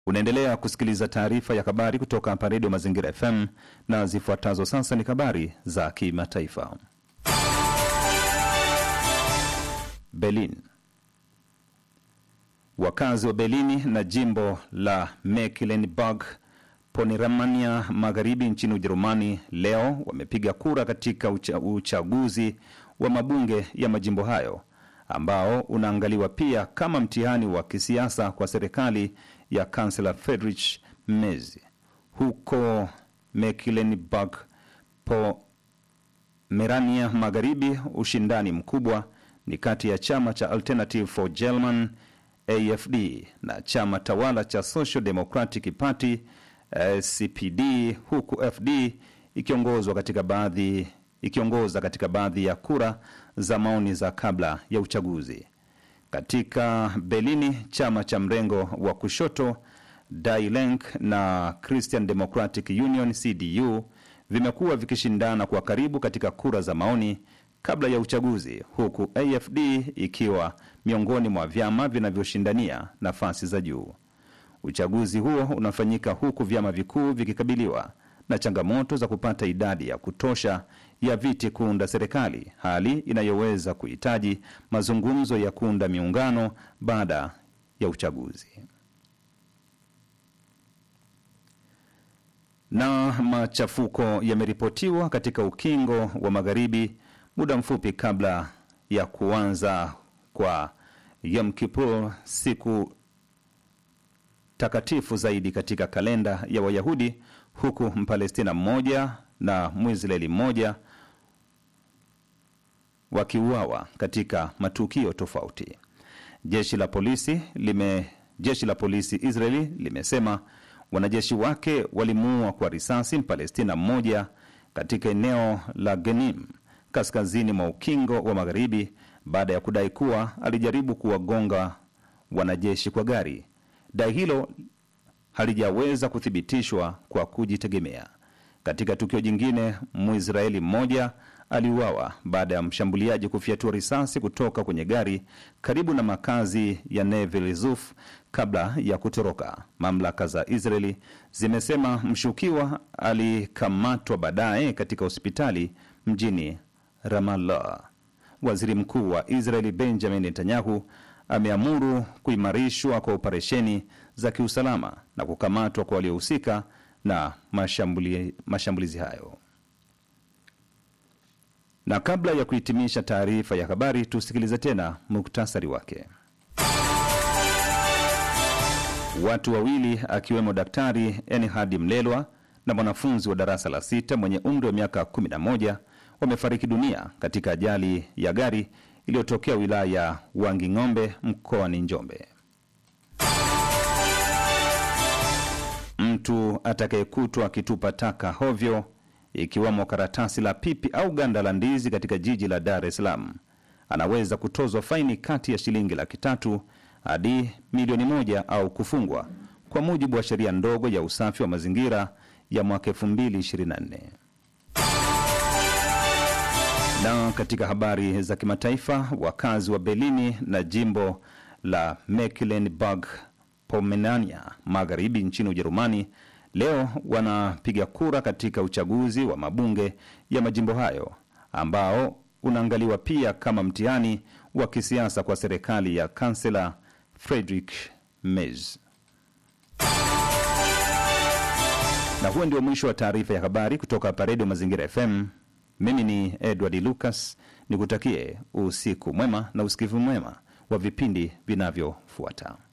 Unaendelea kusikiliza taarifa ya habari kutoka hapa Redio Mazingira FM na zifuatazo sasa ni habari za kimataifa. Berlin. Wakazi wa Berlini na jimbo la Mecklenburg Pomerania magharibi nchini Ujerumani leo wamepiga kura katika ucha, uchaguzi wa mabunge ya majimbo hayo ambao unaangaliwa pia kama mtihani wa kisiasa kwa serikali ya kansela Friedrich Merz. Huko Mecklenburg Pomerania magharibi, ushindani mkubwa ni kati ya chama cha Alternative for German AFD na chama tawala cha Social Democratic Party CPD, huku FD ikiongozwa katika baadhi ikiongoza katika baadhi ya kura za maoni za kabla ya uchaguzi. Katika Berlini, chama cha mrengo wa kushoto Die Linke na Christian Democratic Union CDU vimekuwa vikishindana kwa karibu katika kura za maoni kabla ya uchaguzi, huku AFD ikiwa miongoni mwa vyama vinavyoshindania nafasi za juu. Uchaguzi huo unafanyika huku vyama vikuu vikikabiliwa na changamoto za kupata idadi ya kutosha ya viti kuunda serikali, hali inayoweza kuhitaji mazungumzo ya kuunda miungano baada ya uchaguzi. Na machafuko yameripotiwa katika ukingo wa magharibi muda mfupi kabla ya kuanza kwa Yom Kippur, siku takatifu zaidi katika kalenda ya Wayahudi, huku Mpalestina mmoja na Mwisraeli mmoja wakiuawa katika matukio tofauti. Jeshi la polisi lime jeshi la polisi Israeli limesema wanajeshi wake walimuua kwa risasi Mpalestina mmoja katika eneo la Genim kaskazini mwa ukingo wa magharibi baada ya kudai kuwa alijaribu kuwagonga wanajeshi kwa gari. Dai hilo halijaweza kuthibitishwa kwa kujitegemea. Katika tukio jingine, Mwisraeli mmoja aliuawa baada ya mshambuliaji kufyatua risasi kutoka kwenye gari karibu na makazi ya Neve Zuf kabla ya kutoroka. Mamlaka za Israeli zimesema mshukiwa alikamatwa baadaye katika hospitali mjini Ramallah. Waziri Mkuu wa Israeli Benjamin Netanyahu ameamuru kuimarishwa kwa operesheni za kiusalama na kukamatwa kwa waliohusika na mashambuli, mashambulizi hayo. Na kabla ya kuhitimisha taarifa ya habari, tusikilize tena muktasari wake. Watu wawili akiwemo Daktari Enhadi Mlelwa na mwanafunzi wa darasa la sita mwenye umri wa miaka 11 wamefariki dunia katika ajali ya gari iliyotokea wilaya ya Wanging'ombe mkoani Njombe. Mtu atakayekutwa akitupa taka hovyo ikiwemo karatasi la pipi au ganda la ndizi katika jiji la Dar es Salaam anaweza kutozwa faini kati ya shilingi laki tatu hadi milioni moja au kufungwa kwa mujibu wa sheria ndogo ya usafi wa mazingira ya mwaka 2024. Na katika habari za kimataifa, wakazi wa Berlini na jimbo la Mecklenburg Pomerania magharibi nchini Ujerumani leo wanapiga kura katika uchaguzi wa mabunge ya majimbo hayo ambao unaangaliwa pia kama mtihani wa kisiasa kwa serikali ya kansela Friedrich Merz. Na huo ndio mwisho wa taarifa ya habari kutoka hapa Redio Mazingira FM. Mimi ni Edward Lucas, nikutakie usiku mwema na usikivu mwema wa vipindi vinavyofuata.